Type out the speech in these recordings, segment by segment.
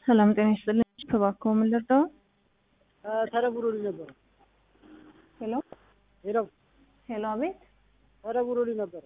ሰላም ጤና ይስጥልኝ። እባክዎ ምን ልርዳዎ? ተደውሎልኝ ነበር። ሄሎ ሄሎ ሄሎ፣ አቤት። ተደውሎልኝ ነበር።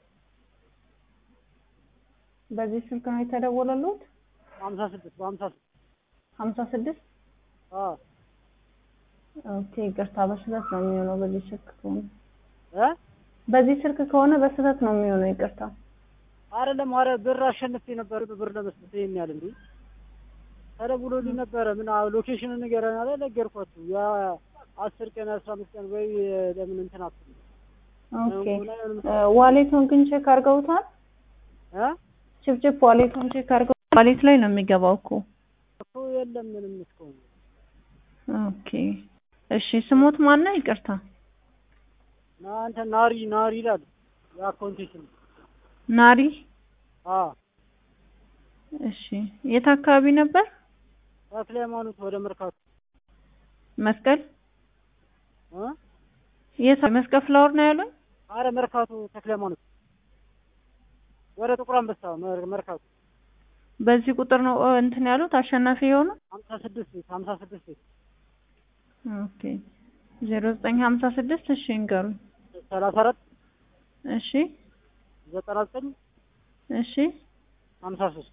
በዚህ ስልክ ነው የተደወለሉት? ሀምሳ ስድስት በሀምሳ ስድስት ሀምሳ ስድስት አዎ ኦኬ፣ ይቅርታ በስህተት ነው የሚሆነው። በዚህ ስልክ ከሆነ እ በዚህ ስልክ ከሆነ በስህተት ነው የሚሆነው። ይቅርታ። አይደለም ኧረ ብር አሸንፌ ነበር። ብር ለመስጠት ይሄን ያህል እንዴ ተደውሎልኝ ነበረ። ምን ሎኬሽኑን ንገረን አለ። ነገርኳችሁ። ያ አስር ቀን አስራ አምስት ቀን ወይ ለምን እንትን አትሉ ኦኬ፣ ዋሌቱን ግን ቼክ አድርገውታል? እ ችፕችፕ ዋሌቱን ቼክ አድርገው ዋሌት ላይ ነው የሚገባው እኮ። እኮ የለም ምንም እስካሁን ኦኬ፣ እሺ። ስሞት ማን ነው? ይቅርታ። እናንተ ናሪ ናሪ ይላል የአካውንቴሽን ናሪ። አዎ እሺ፣ የት አካባቢ ነበር? ተክለ ሃይማኖት ወደ መርካቶ መስቀል እ የት መስቀል ፍላወር ነው ያለው? አረ መርካቶ ተክለ ሃይማኖት ወደ ጥቁር አንበሳ መር- መርካቶ በዚህ ቁጥር ነው እ እንትን ያሉት አሸናፊ የሆነው? ሀምሳ ስድስት ቤት ሀምሳ ስድስት ቤት ኦኬ ዜሮ ዘጠኝ ሀምሳ ስድስት እሺ እንገሩኝ። ሰላሳ አራት እሺ ዘጠና ዘጠኝ እሺ ሀምሳ ሶስት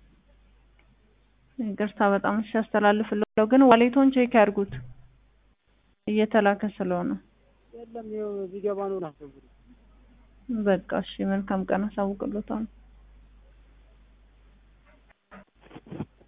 ይቅርታ በጣም እሺ አስተላልፍልዎታለሁ፣ ግን ዋሌቶን ቼክ ያድርጉት እየተላከ ስለሆነ። የለም ይኸው ቢገባ ነው ናቸው በቃ እሺ መልካም ቀን አሳውቅልዎታለሁ።